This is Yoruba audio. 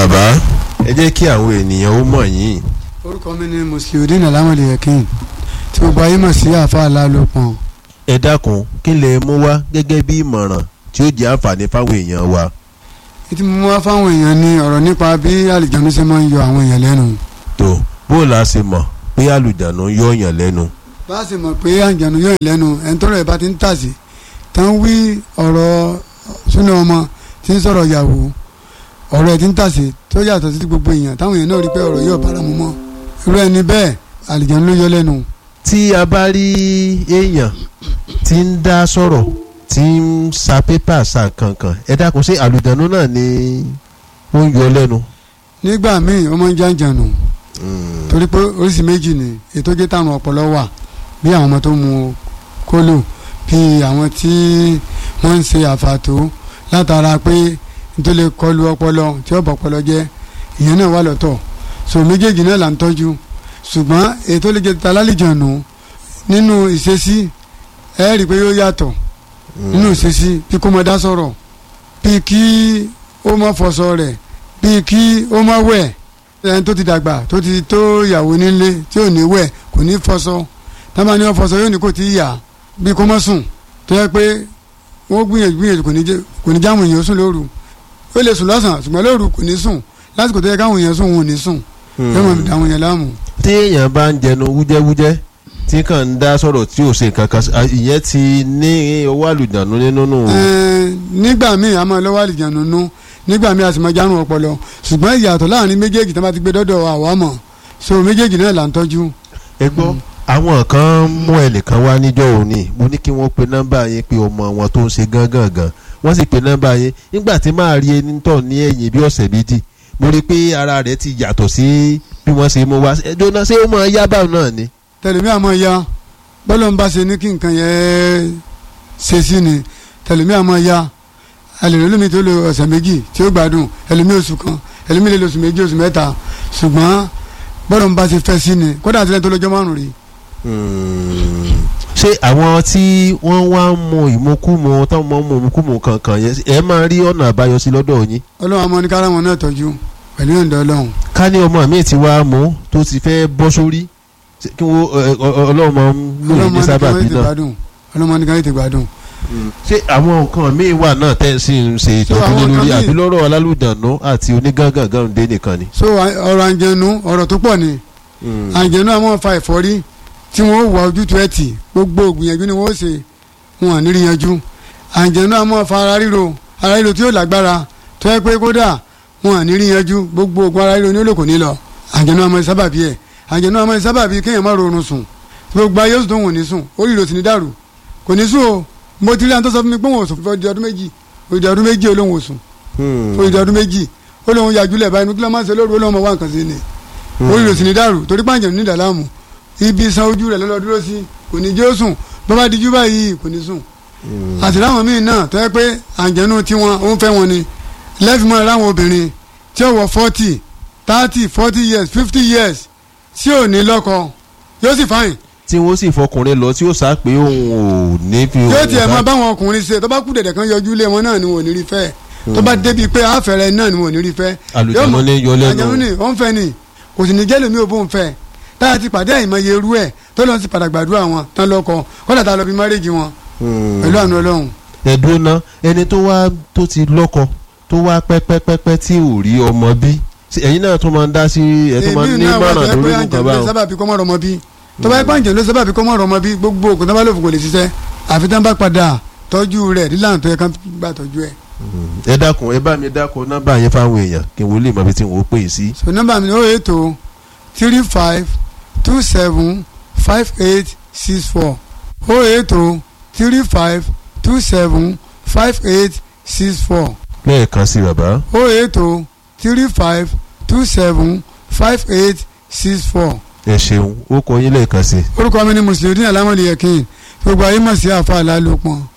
bàbá ẹ jẹ́ kí àwọn ènìyàn ó mọ̀ yín. orúkọ mi ni musliudeen alamode yakin tí gbogbo ayé mọ̀ sí àfa alálòpọ̀n. ẹ dákun kí lè mú wá gẹ́gẹ́ bí ìmọ̀ràn tí ó jẹ́ àǹfààní fáwọn èèyàn wa. ètí mo mú wá fáwọn èèyàn ní ọ̀rọ̀ nípa bí àlìjánu ṣe máa ń yọ àwọn èèyàn lẹ́nu. tó bó la ṣe mọ̀ pé àlùjánu yọ yàn lẹ́nu. bá a sì mọ̀ pé àlìjánu yọ èèyàn lẹ́nu ẹni tọ́rọ̀ ẹ̀ bá ti ń tàsí tán wí ọ̀rọ̀ súnà ọmọ tí ń sọ̀rọ̀ yàwó ọ̀rọ̀ ẹ̀ ti ń tàsí tó yàtọ̀ sí ti gbogbo èèyàn táwọn èèyàn náà rí pé ọ̀rọ̀ yóò bára mu mọ́ irú ẹni bẹ́ẹ̀ àlìjánu ló yọ lẹ́nu. tí a bá rí èèyàn tí ń dá sọ̀rọ̀ tí ń sa pépà sa kankan ẹ dákun ṣé àlùjánu náà ni ó ń yọ lẹ́nu. nígbà míì ó máa ń jàǹjànù torí pé oríṣi méjì ni ètò jẹ́ táwọn ọpọlọ wà bí àwọn ọmọ tó mu kólò bí àwọn tí wọ́n ń ṣe àfàtó látara pé tó lè kọlu ọpọlọ tí ó bọ̀ ọpọlọ jẹ́ ìyẹn náà wà lọ́tọ̀ so méjèèjì náà là ń tọ́jú ṣùgbọ́n ètò lè jẹ́ ta lálejànù nínú ìṣesí ẹ rí i pé yóò yàtọ̀ nínú ìṣesí bí kò mọ dá sọ̀rọ̀ bí kí ó mọ fọṣọ rẹ̀ bí kí ó mọ wẹ̀ ẹni tó ti dàgbà tó ti tó ìyàwó nílé tí ò ní wẹ̀ kò ní fọṣọ tábà ní wọn fọṣọ yóò ní kò tí ì yà bí kò mọ sùn tó yẹ pé wọ́n gbìyànjú gbìyànjú kò ní jẹ́ kò ní jáwọn èèyàn sùn lóru ó lè sùn lọ́sàn-án ṣùgbọ́n lóru kò ní sùn lásìkò tó yẹ káwọn èèyàn sùn wọn ò ní sùn yóò mọ̀ àwọn èèyàn láàmú. tí èèyàn bá ń jẹnu wújẹ́wújẹ́ tí kàn ń dá sọ̀rọ̀ tí ò ṣe nǹkan kan ìyẹn ti ní owó àlùjánu nínú nù. nígbà míì a máa lọ́wọ́ àlùjánu nú nígbà míì a sì máa járun ọpọlọ ṣùgbọ́n ìyàtọ̀ láàrin méjèèjì tí wọ́n bá ti gbé dọ́dọ̀ àwa mọ̀ so méjèèjì náà là ń tọ́jú. ẹ gbọ́ àwọn kan mú ẹnìkan wá níjọ́ òní mo ní kí wọ́n pe nọ́mbà yẹn pé ọmọ wọn tó ń ṣe gángan gan wọ́n sì pe nọ́mbà yẹn nígbà tí máa rí ẹni tọ̀ ní ẹ̀yìn bí ọ̀sẹ̀ méjì mo rí i pé ara rẹ̀ ti yàtọ̀ sí bí wọ́n ṣe mú wá ẹjọ́ náà ṣé ó máa yá báwọn náà ni. tẹlifí àmọ́ ya bọ́lọ̀ ń bá ṣe ní kí nǹkan yẹn ṣe sí ni tẹlifí àmọ́ ya ẹlẹ́rìí lómi tó lo ọ̀sẹ̀ méjì tí ó gbádùn ẹlẹ́mí oṣù kan ẹlẹ́mí lè lo oṣù méjì oṣù mẹ́ta ṣùgbọ́n bọ́lọ̀ ń bá ṣe fẹ́ sí ni kódà àti lẹ́yìn tó lọ́jọ́ márùn-ún rí. ṣé àwọn tí wọ́n wá ń mu ìmukúmu táwọn máa ń mu ìmukúmu kankan yẹn ẹ máa rí ọ̀nà àbáyọ sí lọ́dọ̀ yín. ọlọ́run àmọ́ ní kára wọn náà tọ́jú pẹ̀lú ìyọ̀ǹda ọlọ́run. ká ní ọmọ mi ti wá mú tó ti fẹ́ bọ́ sórí kí wọ́n ọlọ́run máa ń lò ní sábàbí náà. ọlọ́run ní ká ètè gbádùn. ṣé àwọn nǹkan míì wà náà tẹ́ ẹ sì ń ṣe ìtọ́jú lé lórí àbí lọ́rọ̀ alálùdànù àti onígángangan dé nìkan ni. so ọ̀rọ̀ àǹjẹ̀nu ọ̀rọ̀ tó pọ̀ ni àǹjẹ̀nu àwọn fa ẹ̀fọ́rí tí wọ́n wà ojútùú ẹ̀ tì gbogbo ògbìyànjú ni wọ́n ṣe wọn à ní rí yanjú àǹjẹ̀nu àwọn fa ara ríro ara ríro tí yóò lágbára tó yẹ pé kódà wọn à ní rí yanjú gbogbo ògùn ara ríro ní olóko ní lọ àǹjẹ̀nu àwọn sábàbí ẹ̀ àǹjẹ̀nu àwọn sábàbí kéèyàn má rorun sùn gbogbo ayé oṣù tó wọn ò ní sùn orí ìrò sì ní dàrú kò ní sùn o mo ti rí àwọn tó sọ fún mi pé wọn ò sùn fún ọdún méjì òdì ọdún méjì olóhùn ò sùn òdì ọdún méjì olóhùn yàjúlẹ̀ báyìí nígbà máa ń ṣe lóru olóhùn ọmọ wa nǹkan sí ni orí ìrò sì ní dàrú torí pàǹjẹ̀ ní ìdàlámù ibi san ojú rẹ̀ lọ́lọ́ dúró sí kò ní jẹ́ ó sùn bọ́bá dijú báyìí kò ní sùn àti láwọn míì náà tó yẹ pé àǹjẹ̀nu tiwọn ó ń fẹ́ wọn ni lẹ́fìmọ́ láwọn obìnrin tí ó wọ forty thirty forty years fifty years tí ò ní lọ́kọ yóò sì fáyìn. tí wọ́n sì fọkùnrin lọ tí ó sá pé òun ò ní fi. yóò tiẹ̀ máa báwọn ọkùnrin ṣe tó bá kú dẹ̀dẹ̀ kan yọjú lé wọn náà ni wọn ò ní rí fẹ́ tó bá débi pé àfẹ́rẹ́ náà ni wọn ò ní rí fẹ́. àlùjánu ní yọ lẹ́nu. àlùjánu ní ó ń fẹ́ ni kò sì ní jẹ́ lómi ò bó ń fẹ́ tá a ti pàdé àìmọye irú ẹ̀ tó lọ́n sì padà gbàdúrà wọn tán lọ́kọ kọ́dà tá a lọ bí márèjì wọn pẹ̀lú àánú ọlọ́run. ẹ̀dùn náà ẹni tó wá tó ti lọ́kọ tó wá pẹ́pẹ́pẹ́pẹ́ tí ò rí ọmọ bí ẹ̀yin náà tó máa ń dá sí ẹ̀ tó máa ń ní mọ̀ràn lórí nǹkan báwọn. sábàbí kọ́ mọ́ rọmọ bí tó bá yẹ pàǹjẹ́ ló sábàbí kọ́ mọ́ rọmọ bí gbogbo ògùn tó bá lò fún kò lè ṣiṣẹ́ àfi tán bá padà tọ́jú rẹ̀ nílànà tó yẹ ká gbà tọ́jú ẹ̀. ẹ dákun ẹ bá mi dákun nọ́mbà yẹn fáwọn èèyàn kí n wo lè mọ ibi tí n ò pè é sí. so nọ́mbà mi ni ó ètò three five two seven five eight six four ó ètò three five two seven five eight six four lẹ́ẹ̀kan sí bàbá. ó ètò three five two seven five eight six four. ẹ ṣeun ó kọ yín lẹ́ẹ̀kan sí. orúkọ mi ni mùsùlùmí alámọ̀lẹ́yẹ̀kìn gbogbo ayé mọ̀ sí àfa àlálòpọ̀